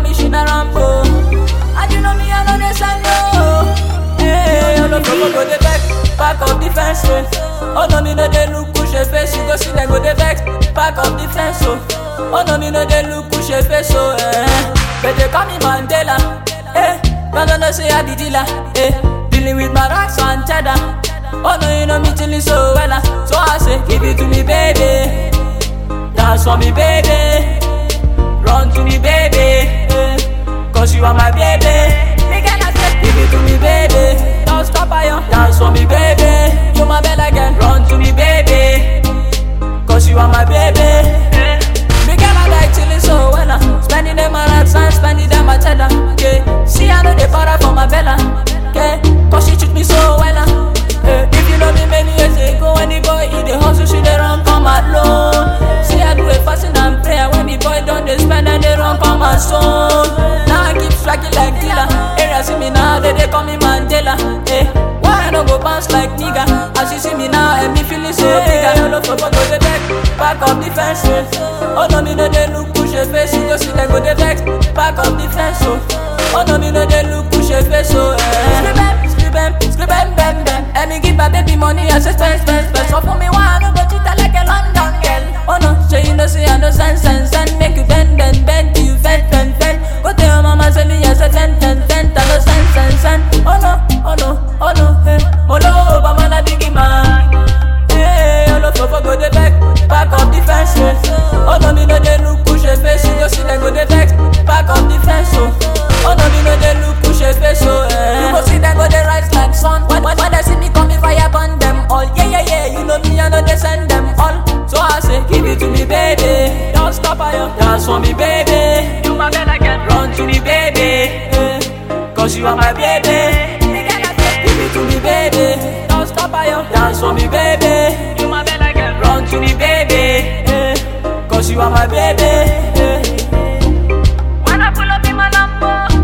me, she na Rambo. And you know me, I know they send no. Hey, all of them go dey back, back of the fence, oh. Oh no, me no dey look push a face, you go see them go dey back, back of the fence, oh. Oh no, me no dey look push a face, oh. Eh. But they call me Mandela, eh. But I know say I the dealer, eh. Dealing with my rocks and cheddar. Oh no, you know me chilling so well, ah. so I say give it to me, baby. Dance for me, baby. Run to me, baby. eh. Cause you are my baby. Me gonna say, give it to me, baby. Don't stop, I Dance for me, baby. You my bella girl. Run to me, baby. Cause you are my baby. Me girl, I like chilling so well. ah. Spending them my rats and spending them my cheddar. Yeah. See, I know they para for my bella. Yeah. Cause she treat me so well. ah. Eh, If you know me many years ago, when the boy eat the hustle, she dey run come alone. See, I do a fasting and prayer when the boy done they spend and they run come my son. Now I keep striking like dealer. Area see me now, they, they call me Mandela. Eh, why I no go bounce like nigga? As you see me now, and me feeling so big. I don't know for go the back, back up the fence. Oh, oh no, me no they look push a face. You go see them go the back, back up the fence. Oh, oh no, me no they look push a face. Oh, eh. Scribem, scribem, bam, bam. And me give my baby money as a spend, spend, spend. So for me, why I no go treat her like a London girl? Oh no, so you know say I no sense, sense, sense. Make you bend, bend, bend, till you bend, bend, bend. Go tell your mama say me as a ten, ten, ten. I no sense, sense, sense. Oh no, oh no, oh no, hey. Molo, Obama na biggie man. Hey, all of us go the back, back up the fence. Oh, oh no, me no dey look push a face. You go see them go the back, back up the fence. Oh, oh no, me no dey look push a face. Oh, eh. You go see them go the rise like sun. When, when, when they see me come, me fire burn them all. Yeah, yeah, yeah. You know me, I know they send them all. So I say, give it to me, baby. Don't stop, I dance for me, baby. You my bella girl, run to me, baby. Eh, Cause you are my baby. Give it to me, baby. Don't stop, I dance for me, baby. You my bella girl, run to me, baby. eh. Cause you are my baby. eh. When I pull up in my Lambo,